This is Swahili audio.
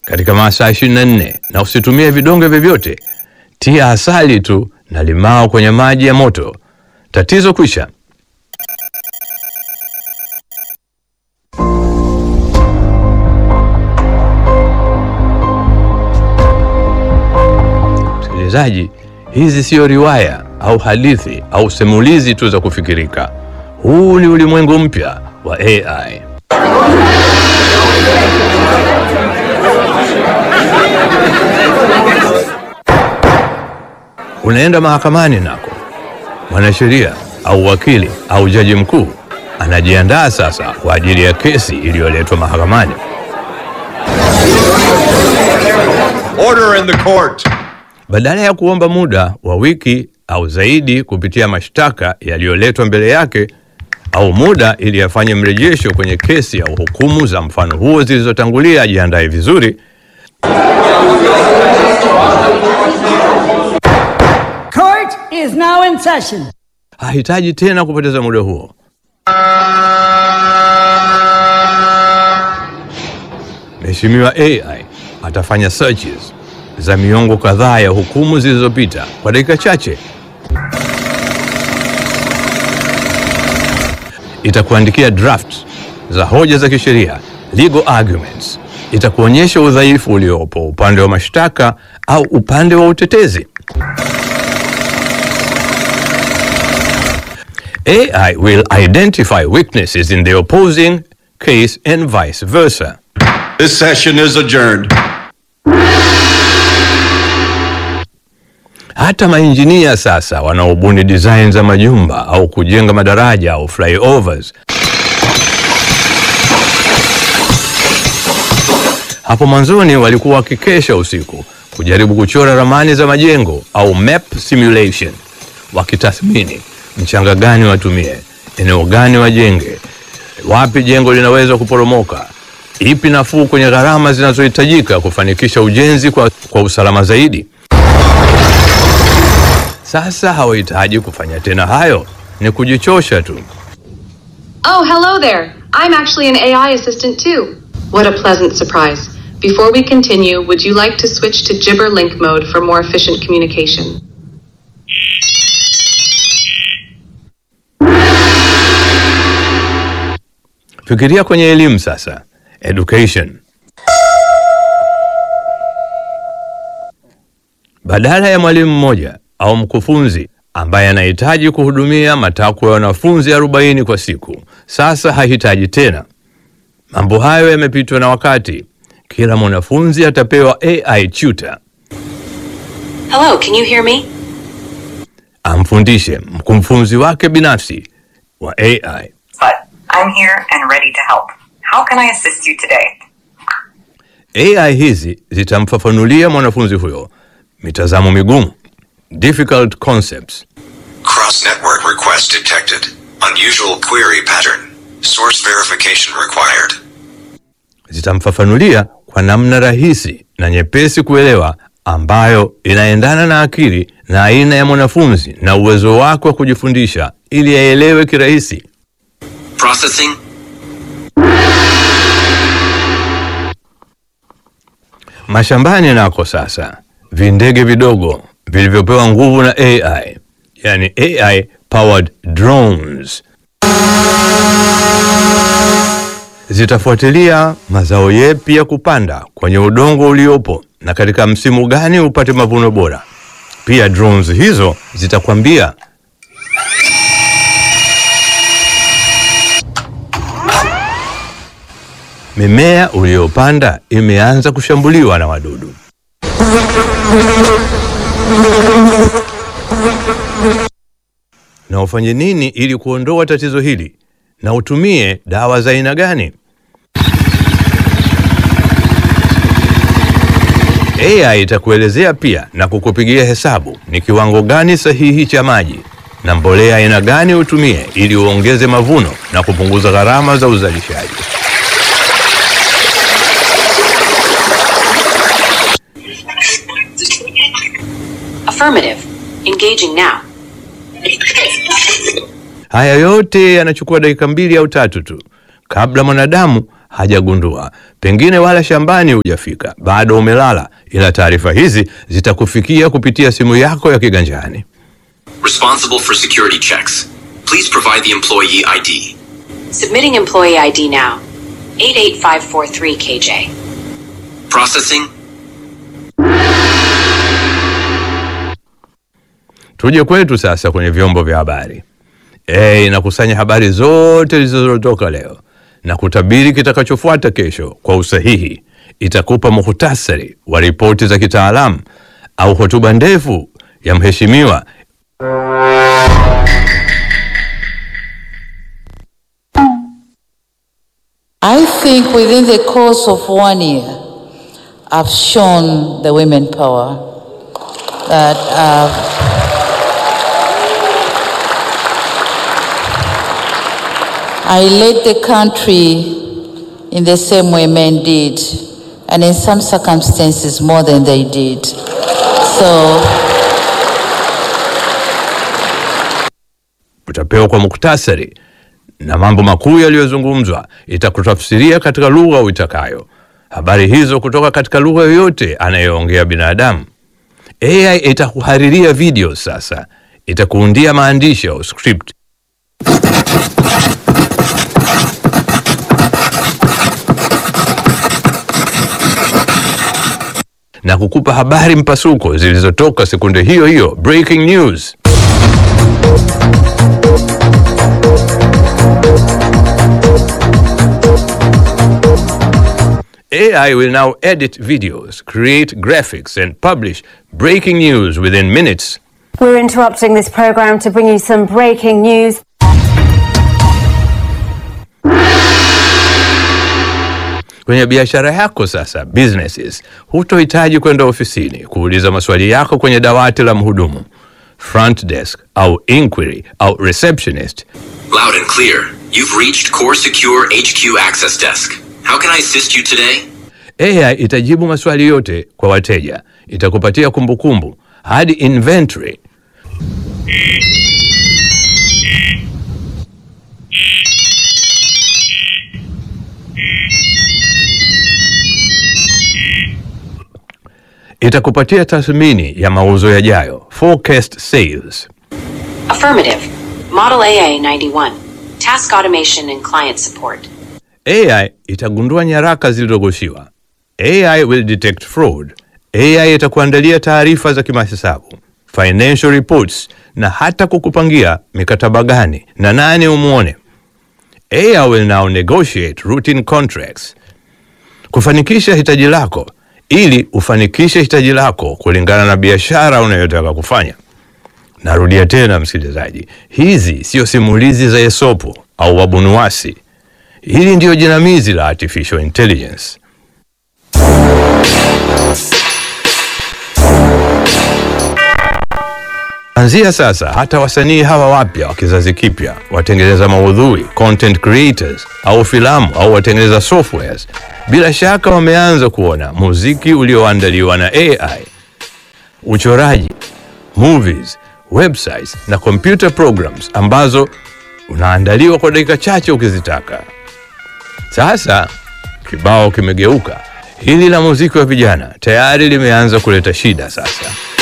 katika masaa 24 na usitumie vidonge vyovyote. Tia asali tu na limao kwenye maji ya moto. Tatizo kwisha. Msikilizaji, hizi siyo riwaya au hadithi au simulizi tu za kufikirika. Huu ni ulimwengu mpya wa AI. Unaenda mahakamani nako, mwanasheria au wakili au jaji mkuu anajiandaa sasa kwa ajili ya kesi iliyoletwa mahakamani. Order in the court. Badala ya kuomba muda wa wiki au zaidi kupitia mashtaka yaliyoletwa mbele yake au muda ili afanye mrejesho kwenye kesi au hukumu za mfano huo zilizotangulia, ajiandae vizuri. Court is now in session. Hahitaji tena kupoteza muda huo. Mheshimiwa AI atafanya searches za miongo kadhaa ya hukumu zilizopita kwa dakika chache. Itakuandikia draft za hoja za kisheria, legal arguments. Itakuonyesha udhaifu uliopo upande wa mashtaka au upande wa utetezi. AI will identify weaknesses in the opposing case and vice versa. This session is adjourned. Hata mainjinia sasa wanaobuni design za majumba au kujenga madaraja au flyovers, hapo mwanzoni walikuwa wakikesha usiku kujaribu kuchora ramani za majengo au map simulation, wakitathmini mchanga gani watumie, eneo gani wajenge, wapi jengo linaweza kuporomoka, ipi nafuu kwenye gharama zinazohitajika kufanikisha ujenzi kwa, kwa usalama zaidi. Sasa hawahitaji kufanya tena hayo, ni kujichosha tu. Oh, hello there. I'm actually an AI assistant too. What a pleasant surprise. Before we continue, would you like to switch to Gibber Link mode for more efficient communication? Fikiria kwenye elimu sasa, education. Badala ya mwalimu mmoja au mkufunzi ambaye anahitaji kuhudumia matakwa ya wanafunzi 40 kwa siku, sasa hahitaji tena. Mambo hayo yamepitwa na wakati. Kila mwanafunzi atapewa AI tutor Hello, can you hear me? amfundishe mkufunzi wake binafsi wa AI. but I'm here and ready to help. How can I assist you today? AI hizi zitamfafanulia mwanafunzi huyo mitazamo migumu, difficult concepts, Cross network request detected. Unusual query pattern. Source verification required. zitamfafanulia kwa namna rahisi na nyepesi kuelewa, ambayo inaendana na akili na aina ya mwanafunzi na uwezo wake wa kujifundisha, ili aelewe kirahisi. Processing. Mashambani nako sasa, vindege vidogo vilivyopewa nguvu na AI, yani AI powered drones, zitafuatilia mazao yepi ya kupanda kwenye udongo uliopo na katika msimu gani upate mavuno bora. Pia drones hizo zitakwambia mimea uliyopanda imeanza kushambuliwa na wadudu. Na ufanye nini ili kuondoa tatizo hili, na utumie dawa za aina gani? AI itakuelezea pia na kukupigia hesabu ni kiwango gani sahihi cha maji na mbolea aina gani utumie ili uongeze mavuno na kupunguza gharama za uzalishaji. Affirmative. Engaging now. Haya yote yanachukua dakika mbili au tatu tu, kabla mwanadamu hajagundua, pengine wala shambani hujafika, bado umelala, ila taarifa hizi zitakufikia kupitia simu yako ya kiganjani. Responsible for security checks. Please provide the employee ID. Submitting employee ID now. 88543 KJ. Processing. Tuje kwetu sasa kwenye vyombo vya habari. E, inakusanya habari zote zilizotoka leo na kutabiri kitakachofuata kesho kwa usahihi. Itakupa muhtasari wa ripoti za kitaalamu au hotuba ndefu ya mheshimiwa I think within the course of one year, I've shown the women power that uh, I led the country in the same way men did, and in some circumstances more than they did. So. utapewa kwa muktasari na mambo makuu yaliyozungumzwa, itakutafsiria katika lugha uitakayo. Habari hizo kutoka katika lugha yoyote anayeongea binadamu. AI itakuhariria video sasa, itakuundia maandishi au script na kukupa habari mpasuko zilizotoka sekunde hiyo hiyo, breaking news. AI will now edit videos, create graphics, and publish breaking news within minutes. We're interrupting this program to bring you some breaking news. Kwenye biashara yako sasa, businesses, hutohitaji kwenda ofisini kuuliza maswali yako kwenye dawati la mhudumu, front desk au inquiry au receptionist. Loud and clear. You've reached Core Secure HQ Access Desk. How can I assist you today? AI itajibu maswali yote kwa wateja, itakupatia kumbukumbu hadi inventory. Itakupatia tathmini ya mauzo yajayo, forecast sales. Affirmative. Model AA 91. Task automation and client support. AI itagundua nyaraka zilizogoshiwa. AI will detect fraud. AI itakuandalia taarifa za kimahesabu, financial reports na hata kukupangia mikataba gani na nani umwone. AI will now negotiate routine contracts. Kufanikisha hitaji lako ili ufanikishe hitaji lako kulingana na biashara unayotaka kufanya. Narudia tena msikilizaji, hizi sio simulizi za Esopo au wabunuwasi. Hili ndiyo jinamizi la artificial intelligence. Anzia sasa, hata wasanii hawa wapya wa kizazi kipya, watengeneza maudhui, content creators, au filamu au watengeneza softwares, bila shaka wameanza kuona muziki ulioandaliwa na AI, uchoraji, movies, websites na computer programs ambazo unaandaliwa kwa dakika chache ukizitaka. Sasa kibao kimegeuka. Hili la muziki wa vijana tayari limeanza kuleta shida sasa.